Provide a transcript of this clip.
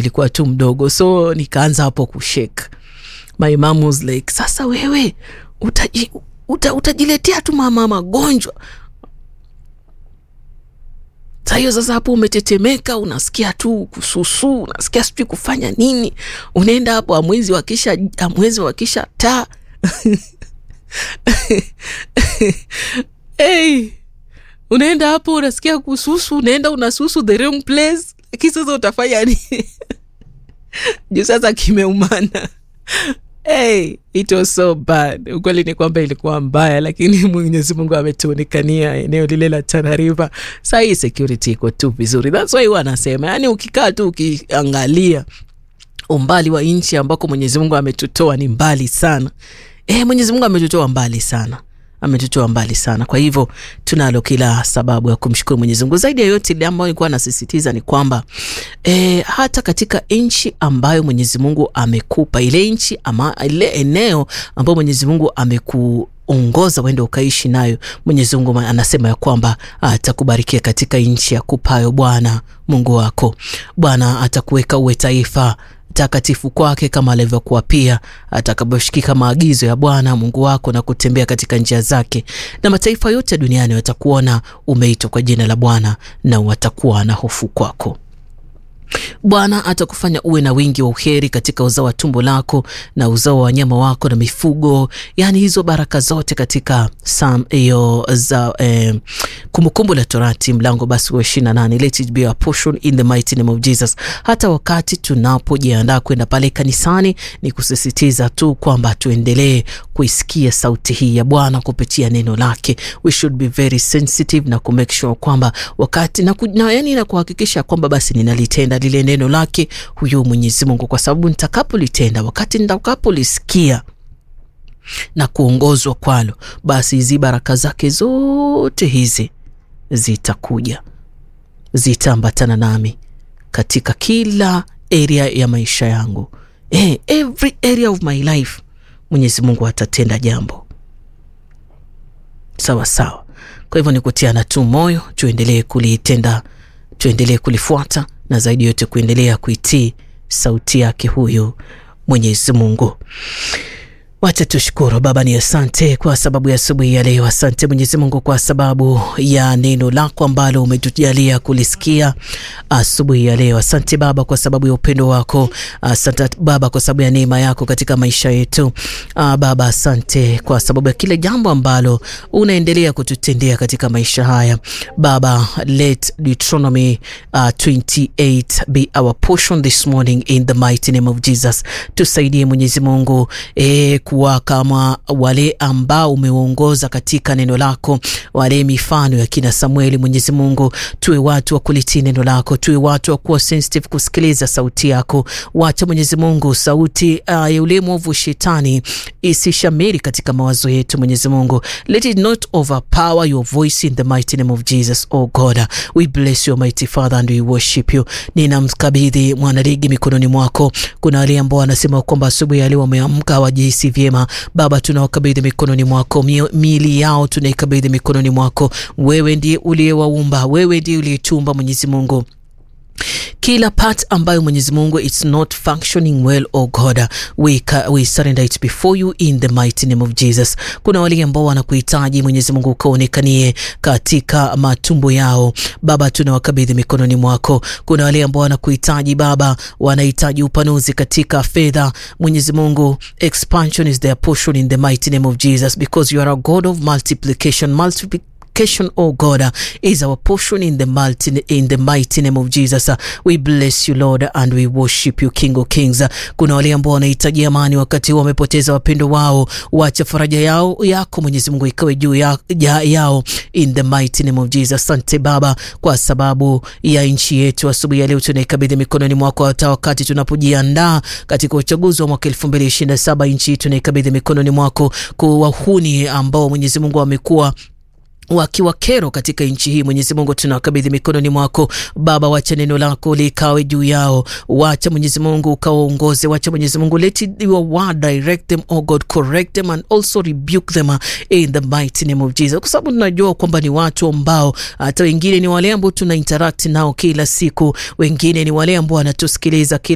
alikuwa tu mdogo, so nikaanza hapo kushake. My mom was like, sasa wewe utaji, uta, utajiletea tu mama magonjwa Saa hiyo sasa hapo umetetemeka, unasikia tu kususu, unasikia sijui kufanya nini, unaenda hapo amwezi wakisha amwezi wakisha taa hey, unaenda hapo unasikia kususu, unaenda unasusu the wrong place, lakini sasa utafanya nini? juu sasa kimeumana. Hey, it was so bad. Ukweli ni kwamba ilikuwa mbaya, lakini Mwenyezi Mungu ametuonekania eneo lile la Tana River. Saa hii security iko tu vizuri, that's why huwa anasema, yani ukikaa tu ukiangalia umbali wa nchi ambako Mwenyezi Mungu ametutoa ni mbali sana. Eh, Mwenyezi Mungu ametutoa mbali sana ametutoa mbali sana. Kwa hivyo tunalo kila sababu ya kumshukuru Mwenyezi Mungu. Zaidi ya yote, ile ambayo nilikuwa nasisitiza ni kwamba e, hata katika nchi ambayo Mwenyezi Mungu amekupa ile nchi ama ile eneo ambayo Mwenyezi Mungu ameku ongoza uende ukaishi nayo. Mwenyezi Mungu anasema ya kwamba atakubarikia katika nchi ya kupayo Bwana Mungu wako. Bwana atakuweka uwe taifa takatifu kwake kama alivyokuwa pia atakaposhikika maagizo ya Bwana Mungu wako na kutembea katika njia zake, na mataifa yote duniani watakuona umeitwa kwa jina la Bwana na watakuwa na hofu kwako. Bwana atakufanya uwe na wingi wa uheri katika uzao wa tumbo lako na uzao wa wanyama wako na mifugo, yaani hizo baraka zote katika sam hiyo za eh, Kumbukumbu la Torati mlango basi wa ishirini na nane let it be a portion in the mighty name of Jesus. Hata wakati tunapojiandaa kwenda pale kanisani, ni kusisitiza tu kwamba tuendelee kuisikia sauti hii ya Bwana kupitia neno lake. We should be very sensitive na ku make sure kwamba wakati na, na, yani na kuhakikisha kwamba basi ninalitenda lile neno lake huyu Mwenyezi Mungu, kwa sababu nitakapolitenda, wakati nitakapolisikia na kuongozwa kwalo, basi hizi baraka zake zote hizi zitakuja, zitaambatana nami katika kila area ya maisha yangu. Eh, every area of my life Mwenyezi Mungu atatenda jambo sawa sawa. Kwa hivyo ni kutiana tu moyo, tuendelee kulitenda, tuendelee kulifuata na zaidi yote kuendelea kuitii sauti yake huyu Mwenyezi Mungu. Wacha tushukuru Baba, ni asante kwa sababu ya asubuhi ya leo. Asante Mwenyezi Mungu kwa sababu ya neno lako ambalo umetujalia kulisikia asubuhi ya leo. Asante Baba kwa sababu ya upendo wako. Asante Baba kwa sababu ya neema yako katika maisha yetu. Baba, asante kwa sababu ya kile jambo ambalo unaendelea kututendea katika maisha haya. Baba, let Deuteronomy uh, 28 be our portion this morning in the mighty name of Jesus. Tusaidie Mwenyezi Mungu eh, kuwa kama wale ambao umeongoza katika neno lako, wale mifano ya kina Samueli. Mwenyezi Mungu, tuwe watu wa kulitii neno lako, tuwe watu wa kuwa sensitive kusikiliza sauti yako. Wacha Mwenyezi Mungu sauti uh, ya ule mwovu shetani isishamiri katika mawazo yetu. Mwenyezi Mungu, let it not overpower your voice in the mighty name of Jesus. Oh God, we bless you mighty Father and we worship you. Ninamkabidhi mwanaligi mikononi mwako. Kuna wale ambao wanasema kwamba asubuhi ya leo wameamka hawajihisi vyema. Baba, tunawakabidhi mikononi mwako, miili yao tunaikabidhi mikononi mwako. Wewe ndiye uliyewaumba, wewe ndiye uliyetumba Mwenyezi Mungu kila part ambayo Mwenyezi Mungu it's not functioning well, oh God, we, we surrender it before you in the mighty name of Jesus. Kuna wale ambao wanakuhitaji Mwenyezi Mungu ukaonekanie katika matumbo yao Baba, tunawakabidhi mikononi mwako. Kuna wale ambao wanakuhitaji Baba, wanahitaji upanuzi katika fedha Mwenyezi Mungu, expansion is their portion in the mighty name of Jesus because you are a God of multiplication multiplication Oh God, uh, is our portion in the mighty, in the mighty name of Jesus. Uh, we bless you Lord and we worship you King of Kings. Uh, kuna wale ambao wanahitaji amani wakati huu wamepoteza wapendo wao, wacha faraja yao yako Mwenyezi Mungu ikawe juu ya, ya, yao in the mighty name of Jesus. Asante Baba kwa sababu ya nchi yetu. Asubuhi ya leo tunaikabidhi mikononi mwako, hata wakati tunapojiandaa katika uchaguzi wa mwaka 2027 nchi yetu tunaikabidhi mikononi mwako, kwa wahuni ambao Mwenyezi Mungu amekuwa wakiwa kero katika nchi hii. Mwenyezi Mungu tunawakabidhi mikononi mwako Baba, wacha neno lako likawe juu yao, wacha Mwenyezi Mungu ukawaongoze, wacha Mwenyezi Mungu let your word direct them, oh God, correct them and also rebuke them in the mighty name of Jesus, kwa sababu tunajua kwamba ni watu ambao hata wengine ni wale ambao tuna interact nao kila siku, wengine ni wale ambao wanatusikiliza